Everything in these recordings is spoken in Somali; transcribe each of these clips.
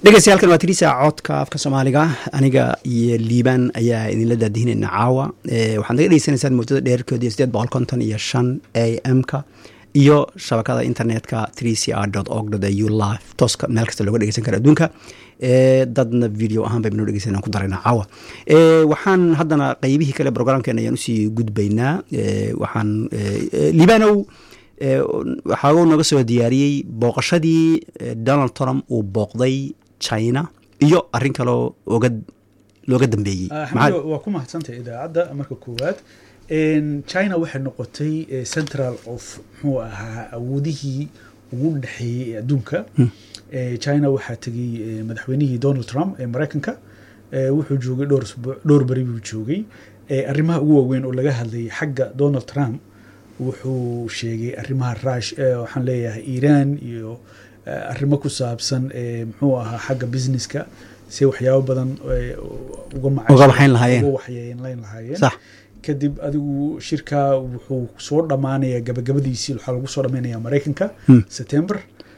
dhegeystayaaalkan waa tirisa codka afka soomaaliga aniga iyo liibaan ayaa idinla daadihinayna caawa waxaad naga dhegeysanaysaan muddada dheerkeedu iyo sideed boqol konton iyo shan a m-ka iyo shabakada internetka three c r org au live tooska meel kasta looga dhegeysan kara adduunka dadna video ahaan baynu dhegeysan ku darayna caawa waxaan haddana qeybihii kale programkeena ayaan usii gudbaynaa waxaan liibanow waxaa naga soo diyaariyey booqashadii donald trump uu booqday china iyo arin kaloo oga looga dambeeyey waa ku mahadsantay idaacadda marka koowaad china waxay noqotay central of muxuu ahaa awoodihii ugu dhexeeyey ee adduunka china waxaa tegey madaxweynihii donald trump ee maraykanka wuxuu joogay dhowr dhowr beri buu joogay arrimaha ugu waaweyn oo laga hadlayay xagga donald trump wuxuu sheegay arrimaha rush waxaan leeyahay iiraan iyo arrimo ku saabsan muxuu ahaa xagga businesska si waxyaabo badan uga waxayn lahaayeen waxyeelayn lahaayeen kadib adigu shirkaa wuxuu soo dhammaanayaa gabagabadiisii waxaa lagu soo dhammaynaya maraykanka september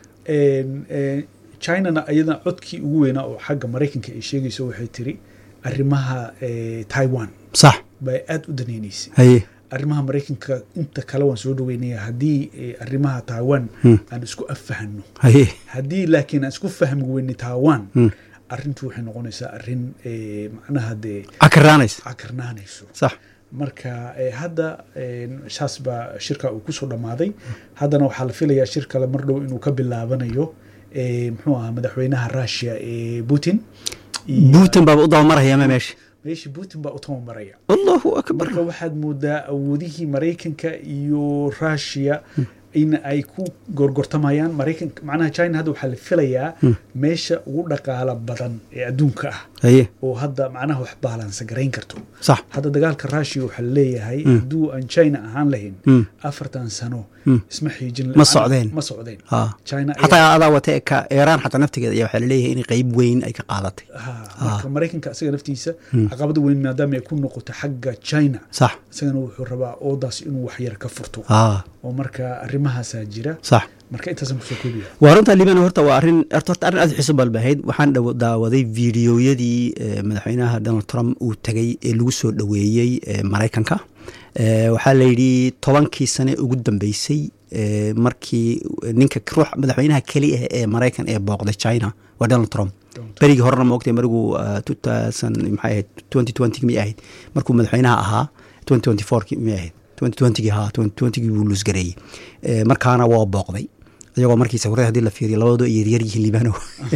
chinana iyadana codkii ugu weynaa oo xagga maraykanka ay sheegayso waxay tiri arrimaha taiwan sax bay aada u danaynaysay haye arrimaha maraykanka inta kale waan soo dhaweynaya haddii arrimaha taiwan aan isku affahano haye haddii laakiin aan isku fahmi weyne taiwan arrintu waxay noqonaysaa arrin macnaha dee cakaraanaysa cakarnaanayso sax marka hadda saas baa shirka uu kusoo dhammaaday haddana waxaa la filayaa shir kale mar dhow inuu ka bilaabanayo muxuu ahaa madaxweynaha russia ee putin putin baaba u dabamarayama meesha meesha putin baa u tabamaraya allahu akbar marka waxaad moodaa awoodihii maraykanka iyo russia in ay ku gorgortamayaan maraykanka macnaha china hadda waxaa la filayaa meesha ugu dhaqaala badan ee adduunka ah haye oo hadda macnaha wax baalansa garayn karto sax hadda dagaalka russia waxaa leeyahay hadduu aan china ahaan lahayn afartan sano isma xiijin ma socdeen ma socdeen ha china xataa adaa wate ka iiraan xataa naftigeeda ayaa waxaa laleeyahay in qeyb weyn ay ka qaadatay ha marka maraykanka isaga naftiisa caqabada weyn maadaama ay ku noqoto xagga china sax isagana wuxuu rabaa oodaas inuu waxyar ka furto ha oo marka arrimahaasaa jira sax marka intaasan kusoo koobiya waa runta liban horta waa arrin horta arrin aad xiiso balbahayd waxaan daawaday fiidiyoyadii madaxweynaha donald trump uu tegay ee lagu soo dhoweeyey maraykanka waxaa la yidhi tobankii sane ugu dambeysay markii ninka ruux madaxweynaha keli ah ee maraykan ee booqday china waa donald trump berigii horena ma ogtay marigu two thousand maxay ahayd twenty twenty miyay ahayd markuu madaxweynaha ahaa twenty twenty fourki miyay ahayd twenty twentygii haa twenty twentygii buu luusgareeyey markaana waa booqday iyagoo markii sawirada hadii la fiiriyo labadoo yaryar yihiin libano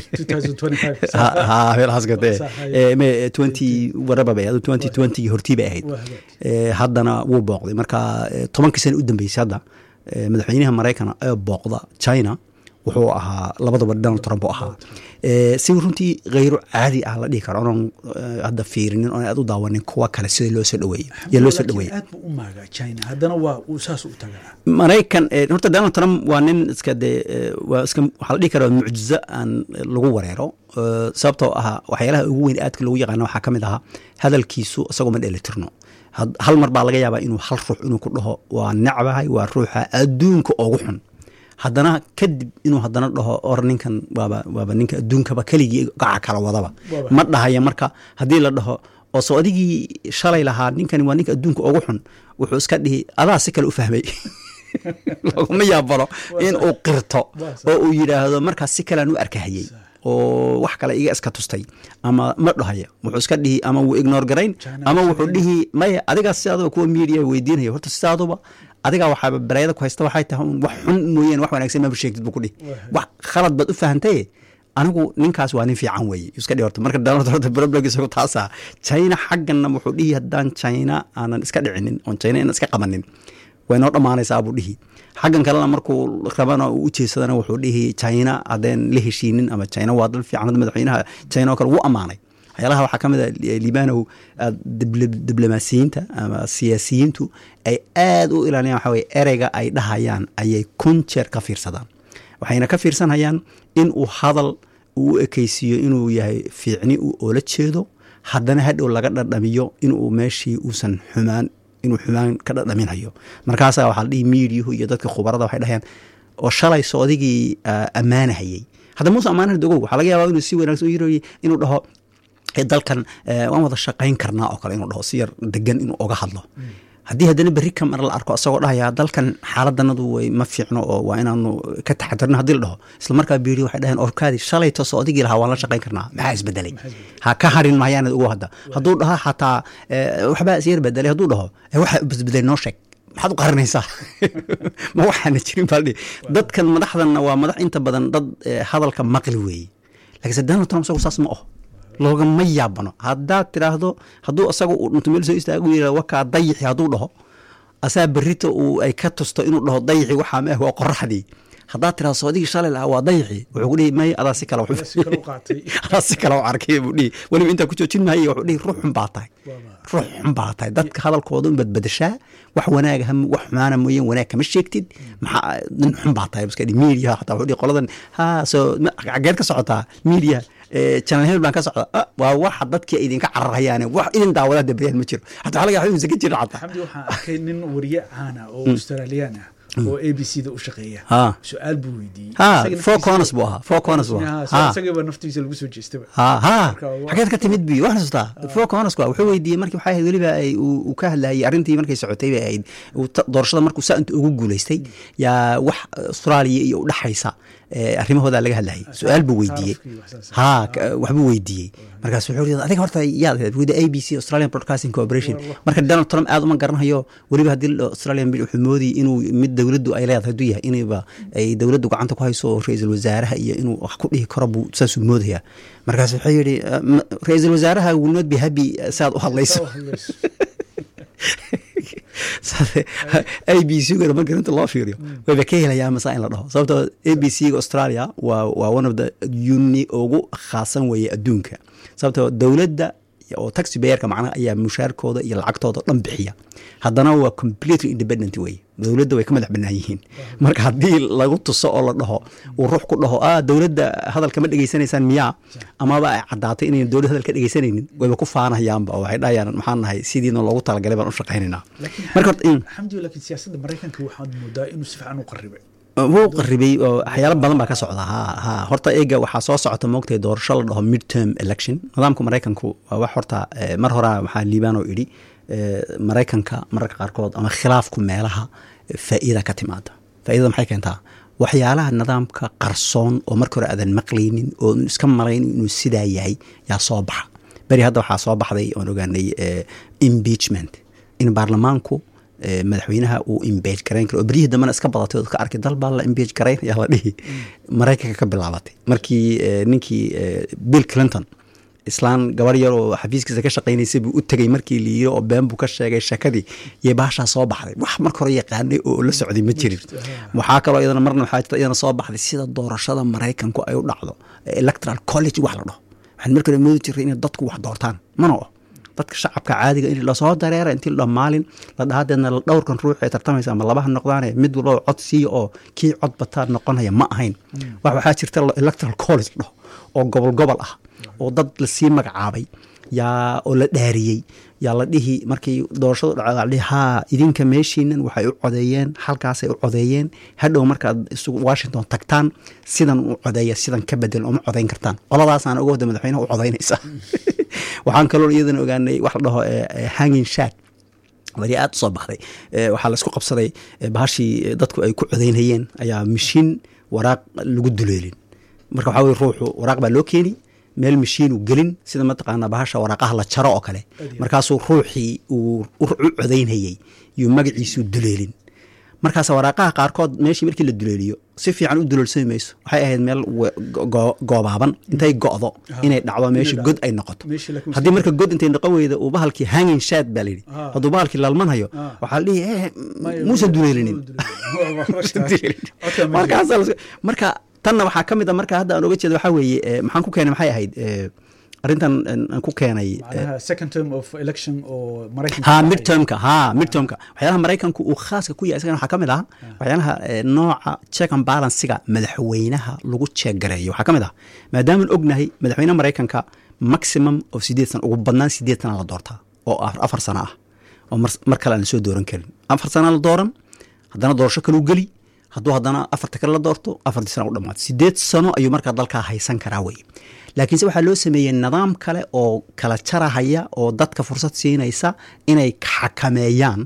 meelahaas gate twenty waraba bay ahayd twenty twentygii hortii bay ahayd haddana wuu booqday marka tobankii sana u dambeysay hadda madaxweynaha maraykan ee booqda china wuxuu ahaa labadaba donald trump u ahaa si runtii kheyro caadi ah la dhihi karo onan hadda fiirinin oon aad u daawanin kuwa kale sida loo soo dhaweeyo yaa loo soo dhaweeya aad buu u maagaa china haddana waa uu saas u tagaa maraykan horta donald trump waa nin iska dee waa iska waxaa la dhihi karaa mucjizo aan lagu wareero sababtoo ahaa waxyaalaha ugu weyn aadka lagu yaqaana waxaa ka mid ahaa hadalkiisu isagoo ma dheelitirno hal mar baa laga yaabaa inuu hal ruux inuu ku dhaho waa necbahay waa ruuxa adduunka ugu xun haddana kadib inuu haddana dhaho or ninkan waaba waaba ninka adduunkaba keligii gaca kala wadaba ma dhahaya marka haddii la dhaho oo soo adigii shalay lahaa ninkani waa ninka adduunka ugu xun wuxuu iska dhihi adaa si kale u fahmay laguma yaabalo in uu qirto oo uu yidhaahdo markaas si kalean u arkahayey oo wax kale iga iska tustay ama ma dhahaya wuxuu iska dhihi ama wuu ignore garayn ama wuxuu dhihi maya adigaas sidaadaba kuwa media weydiinaya horta sidaaduba adigaa waxaaba bareeyada ku haysta waxay tahay un wax xun mooyeen wax wanaagsan maba sheegtid buu ku dhihi wax khalad baad u fahantaye anigu ninkaas waa nin fiican weeye iska dhihi horta marka donald horta problem isagu taasa china xaggana wuxuu dhihi haddaan china aanan iska dhicinin oon china inaan iska qabanin way noo dhammaanaysaa buu dhihi xaggan kalena markuu rabana uu u jeesadana wuxuu dhihi china haddeen la heshiinin ama china waa dal fiican hadda madaxweynaha china oo kale wuu ammaanay waxyaalaha waxaa ka mid a libanow diblomaasiyiinta ama siyaasiyiintu ay aada u ilaaliyaan waxa weye ereyga ay dhahayaan ayay kun jeer ka fiirsadaan waxayna ka fiirsanayaan in uu hadal uu u ekeysiiyo inuu yahay fiicni uu oola jeedo haddana hadhow laga dhadhamiyo inuu meeshii uusan xumaan inuu xumaan ka dhadhaminayo markaasaa waxaa la dhihi miidiyuhu iyo dadka khubarada waxay dhahayaan oo shalay soodigii ammaanahayey hadda muuse ammaanaha dogow waxaa laga yaabaa inuu si wanaagsan u yirooyey inuu dhaho dalkan waan wada shaqayn karnaa oo kale inuu dhaho si yar degan inuu oga hadlo haddii haddana berri ka mar la arko asagoo dhahaya dalkan xaaladanadu way ma fiicno oo waa inaanu ka taxadirno haddii la dhaho isla markaa biiri waxay dhaheen orkaadi shalayto soo odigii lahaa waan la shaqayn karnaa maxaa isbedelay ha ka harin mahayaanad ugu hadda hadduu dhaho xataa waxbaa isyar bedelay hadduu dhaho waxa isbedelay noo sheeg maxaad u qarinaysaa ma waxaana jirin baaldhi dadkan madaxdanna waa madax inta badan dad hadalka maqli weeye laakiinse donald trump isagu saas ma aho loogama yaabano haddaad tiraahdo hadduu isaga uu dhinto meel soo istaagu yira wakaa dayixi hadduu dhaho asaa berrita uu ay ka tusto inuu dhaho dayixi waxaa ma ah waa qoraxdii haddaad tirahdo soodigii shalay lahaa waa dayixi wuxuu ku dhihi may adaa si kale adaa si kale u arkay buu dhihi weliba intaa ku joojin maayo wuxuu dhihi ruux xun baa tahay ruux xun baa tahay dadka hadalkooda un badbadashaa wax wanaaga wax xumaana mooyeen wanaag kama sheegtid maxaa nin xun baa tahay iska dhihi media xataa wuxuu dhihi qoladan ha soo xageed ka socotaa media channel hebel baan ka socda waa waxa dadkii idinka cararhayaane wax idin daawada dabriyaan ma jiro xataa waxaa laga yaaba insa ka jira xataa xamdi waxaan arkay nin wariye caana oo australiyaan ah oo a b c da u shaqeeya su-aal buu weydiiyey four corners buu ahaa four corners buu ahaa isagiiba naftiisa lagu soo jeestaba ha ha xageed ka timid bi wax xasuustaa four corners waa wuxuu weydiiyey markii waxay ahayd weliba ay uu ka hadlayay arrintii markay socotay bay ahayd doorashada markuu saa inta ugu guulaystay yaa wax austraaliya iyo u dhaxaysa arrimahooda laga hadlayay su-aal buu weydiiyey ha waxbuu weydiiyey markaas wuxuu yidhi adiga horta yaad ahayd wida a b c australian broadcasting corporation marka donald trump aad uma garanayo weliba haddii australian bill wuxuu moodayay inuu mid dowladdu ay leedahay hadduu yahay inayba ay dowladdu gacanta ku hayso ra-iisul wasaaraha iyo inuu wax ku dhihi karo buu saasuu moodaya markaas wuxuu yidhi ra-iisul wasaaraha will not be happy saad u hadlayso a b c gana marka inta loo fiiriyo wayba ka helayaa masa in la dhaho sababtoo a b c ga australia waa waa one of the uni ugu khaasan weeye adduunka sababtoo dowladda oo taxi bayerka macnaha ayaa mushaarkooda iyo lacagtooda dhan bixiya haddana waa completely independent weye dowladda way ka madax bannaan yihiin marka haddii lagu tuso oo la dhaho uu ruux ku dhaho ah dowladda hadalka ma dhegaysanaysaan miyaa amaba ay caddaatay inayn dowladda hadal ka dhegaysanaynin wayba ku faanahayaanba oo waxay dhahayaan maxaan nahay sidiina loogu talagalay baan u shaqaynaynaa marka xamdi laakiin siyaasadda maraykanka waxaad moodaa inuu si fiican u qaribay wuu qaribay oo waxyaalo badan baa ka socda ha ha horta eega waxaa soo socota moogtay doorasho la dhaho midterm election nidaamka maraykanku waa wax horta mar horaa waxaa liibaan oo idhi maraykanka mararka qaarkood ama khilaafku meelaha faa'iida ka timaada faa'iidada maxay keentaa waxyaalaha nidaamka qarsoon oo marka hore aadan maqlaynin oo iska malayn inuu sidaa yahay yaa soo baxa beri hadda waxaa soo baxday oon ogaanay impeachment in baarlamaanku madaxweynaha uu imbage garayn karo oo beryihii dambena iska badatay oo ka arkay dal baa la imbage garayn ayaa la dhihi maraykanka ka bilaabatay markii ninkii bill clinton islaan gabar yar oo xafiiskiisa ka shaqaynaysay buu u tegey markii liiyo oo been buu ka sheegay shakadii iyo baashaa soo baxday wax marka hore yaqaanay oo la socday ma jirin waxaa kaloo iyadana marna waxaa jirta iyadana soo baxday sida doorashada maraykanku ay u dhacdo electoral college wax la dhaho waxaan marka hore moodi jiray inay dadku wax doortaan mana o dadka shacabka caadiga in lasoo dareera intii la maalin la dhahadeedna dhowrkan ruux ee tartamaysa ama labaha noqdaane mid walba cod siiya oo kii cod bataa noqonaya ma ahayn wax waxaa jirta electoral college dhaho oo gobol gobol ah oo dad lasii magacaabay yaa oo la dhaariyey yaa la dhihi markii doorashadu dhacda la dhihi haa idinka meeshiinan waxay u codeeyeen halkaasay u codeeyeen hadhow markaad isugu washington tagtaan sidan u codeeya sidan ka bedel uma codeyn kartaan qoladaasaan uga wada madaxweynaha u codeynaysa waxaan kaloo iyadana ogaanay wax la dhaho hanging shat wari aad u soo baxday waxaa laisku qabsaday bahashii dadku ay ku codeynayeen ayaa mashiin waraaq lagu duleelin marka waxaa weye ruuxu waraaq baa loo keeni meel mashiinu gelin sida mataqaanaa bahasha waraaqaha la jaro oo kale markaasuu ruuxii uu u codeynayey yuu magaciisuu duleelin markaas waraaqaha qaarkood meeshii markii la duleeliyo si fiican u duleelsami mayso waxay ahayd meel goobaaban intay go'do inay dhacdo meesha god ay noqoto haddii marka god intay noqon weyda uu bahalkii hanging shad baa layidhi hadduu bahalkii lalmanhayo waxaa la dhihi muusan duleelinin marka tanna waxaa ka mid a marka hadda aan oga jeeda waxaa weeye maxaan ku keenay maxay ahayd arrintan aan ku keenay ha midtermka ha midtermka waxyaalaha maraykanku uu khaaska ku yahay isagana waxaa ka mid ah waxyaalaha nooca check and balansiga madaxweynaha lagu jeeggareeyo waxaa ka mid ah maadaamaan ognahay madaxweynaha maraykanka maximum oo sideed sana ugu badnaan sideed sana la doortaa oo afar sano ah oo mar kale aan la soo dooran karin afar sana la dooran haddana doorasho kaluu geli hadduu haddana afarta kale la doorto afartii sana u dhamaato sideed sano ayuu markaa dalkaa haysan karaa weye laakiinse waxaa loo sameeyey nidaam kale oo kala jarahaya oo dadka fursad siinaysa inay xakameeyaan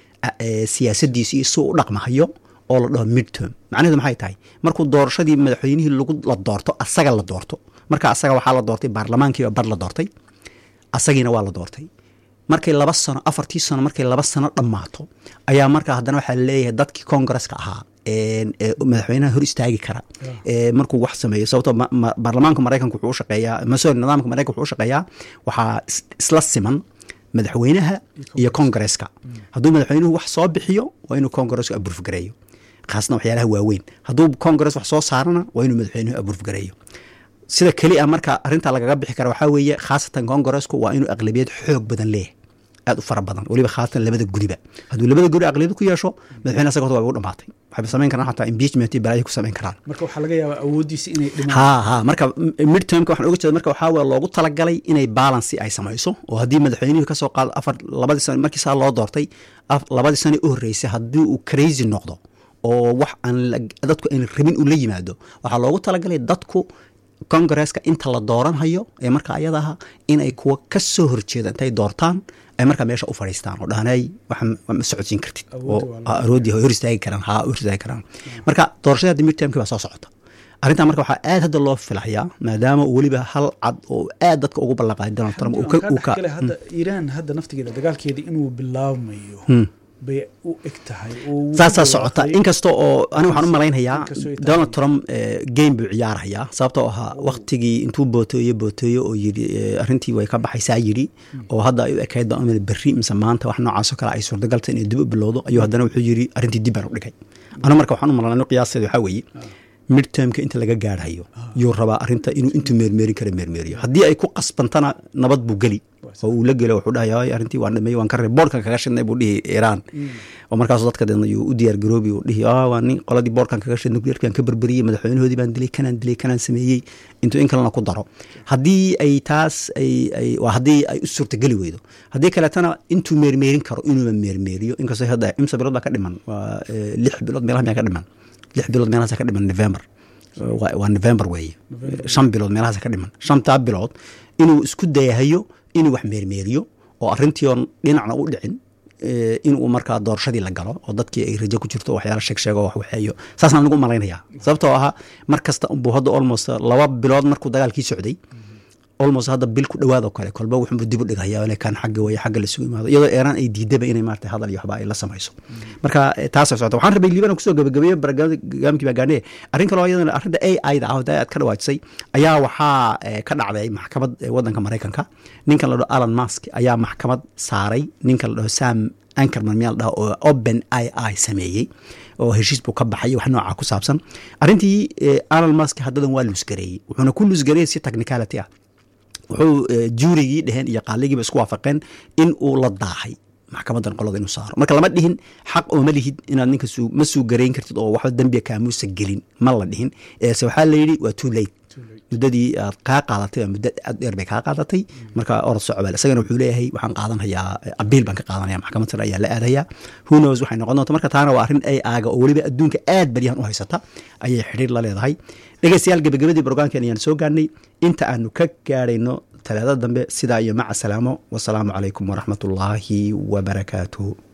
siyaasadiisi iyo si u dhaqmahayo oo la dhaho midterm macnaheedu maxay tahay markuu doorashadii madaxweynihii lagu la doorto asaga la doorto marka asaga waxaa la doortay baarlamaankiiba bar la doortay asagiina waa la doortay markay laba sano afartii sano markay laba sano dhammaato ayaa markaa haddana waxaa laleeyahay dadkii congaresska ahaa madaxweynaha hor istaagi kara markuu wax sameeyo sababtoo baarlamaanka maraykanka wuxuu u shaqeeyaa masori nidaamka maraykanka wuxuu u shaqeeyaa waxaa isla siman madaxweynaha iyo congaresska hadduu madaxweynuhu wax soo bixiyo waa inuu congaresku aburfgareeyo khaasna waxyaalaha waaweyn hadduu congress wax soo saarana waa inuu madaxweynuhu aburfgareeyo sida keli a marka arrintaa lagaga bixi kara waxaa weeye khaasatan congaresku waa inuu aqlabiyad xoog badan leeyahay aad u fara badan weliba khaasatan labada guriba hadduu labada guri aqliyad ku yeesho madaxweyne asaga horta waa u dhamaatay waxayba samayn karaan xataa impeachment iyo balaayo ku samayn karaan marka waxaa laga yaabaa awooddiisa inay dhimaan ha ha marka midtermka waxaan oga jeeda marka waxaa weye loogu talagalay inay balancy ay samayso oo haddii madaxweynihii kasoo qaado afar labadii sano markii saa loo doortay labadii sano u horreysay haddii uu crazy noqdo oo wax aan dadku aan rabin uu la yimaado waxaa loogu talagalay dadku congaresska inta la dooranhayo ee marka ayadaha inay kuwa ka soo horjeeda intay doortaan ay markaa meesha u fadhiistaan oo dhahanay waxaan ma socodsiin kartid oo aroodii hor istaagi karaan haa hor istaagi karaan marka doorashada hadda midtermkii baa soo socota arrintan marka waxaa aad hadda loo filayaa maadaama weliba hal cad oo aad dadka ugu ballanqaaday donald trump kale hadda iiraan hadda naftigeeda dagaalkeeda inuu bilaabmayo bay u eg tahay saasaa socota inkasta oo aniga waxaan u malaynayaa donald trump game buu ciyaarhayaa sababtoo ahaa waktigii intuu booteeyo booteeyo oo yiri arrintii way ka baxaysaa yidhi oo hadda ay u ekayd baan umil berri mise maanta wax noocaasoo kale ay suurtagalta inay dib u bilowdo ayuu haddana wuxuu yidhi arrintii dib baan u dhigay anigu marka waxaan u malanay qiyaasteeda waxaa weeye midtermka inta laga gaarhayo yuu rabaa arinta inuu intuu meermeerin kara meermeeriyo haddii ay ku qasbantana nabad buu geli oo uu la gelo wuxuu dhahay arrintii waan dhameeyey waan ka reeb boorkan kaga shidnay buu dhihi iiraan oo markaasu dadka deedna yuu u diyaar garoobi uu dhihi waa nin qoladii boorkan kaga shid nuclearkan ka berberiyey madaxweynahoodii baan dilay kanaan dilay kanaan sameeyey intuu in kalena ku daro haddii ay taas ay ay waa haddii ay u suurtageli weydo haddii kaleetana intuu meermeerin karo inuuba meermeeriyo inkastoo hadda imsa bilood baa ka dhiman waa lix bilood meelaha miyaa ka dhiman lix bilood meelahaas ka dhiman november waa november weeye shan bilood meelahaas ka dhiman shantaa bilood inuu isku dayahayo inuu wax meermeeriyo oo arrintii oon dhinacna u dhicin inuu markaa doorashadii la galo oo dadkii ay rajo ku jirto waxyaala sheeg sheego wax waxeeyo saasaan anigu malaynayaa sababtoo ahaa mar kasta unbuu hadda almost laba bilood markuu dagaalkii socday almost hadda bil ku dhawaadoo kale kolba wuxuu dib u dhigaya inay kan xagga weye xagga lasugu imaado iyadoo eeraan ay diidaba inay maarata hadal iyo waxba ay la samayso marka taasa socota waxaan rabay liibana kusoo gabagabeeye barnaamijkii baa gaanee arrin kaloo iyadana arrinta a i da ah aad ka dhawaajisay ayaa waxaa ka dhacday maxkamad waddanka maraykanka ninkan la dhaho alan mask ayaa maxkamad saaray ninkan la dhaho sam ankerman miyaa la dhaho oo open i i sameeyey oo heshiis buu ka baxay wax nooca ku saabsan arrintii alan mask haddadan waa luusgareeyey wuxuuna ku luusgareeyey si technicality ah wuxuu juurigii dheheen iyo qaaligiiba isku waafaqeen in uu la daahay maxkamadan qolada inuu saaro marka lama dhihin xaq oo ma lihid inaad ninka ma suu garayn kartid oo waxba dembiga kaamuusa gelin ma la dhihin se waxaa layidhi waa too late muddadii aad kaa qaadatay muddo aad dheer bay kaa qaadatay marka orod socobal isagana wuxuu leeyahay waxaan qaadanhayaa abiil baan ka qaadanaya maxkamad sare ayaa la aadayaa whonos waxay noqon doonta marka taana waa arrin ay aaga oo weliba adduunka aad baryahan u haysata ayay xidhiir la leedahay dhegeystayaal gebagabadii brograamkeen ayaan soo gaarnay inta aanu ka gaarayno talaadada dambe sidaa iyo maca salaamo wasalaamu calaykum waraxmat ullaahi wabarakaatuh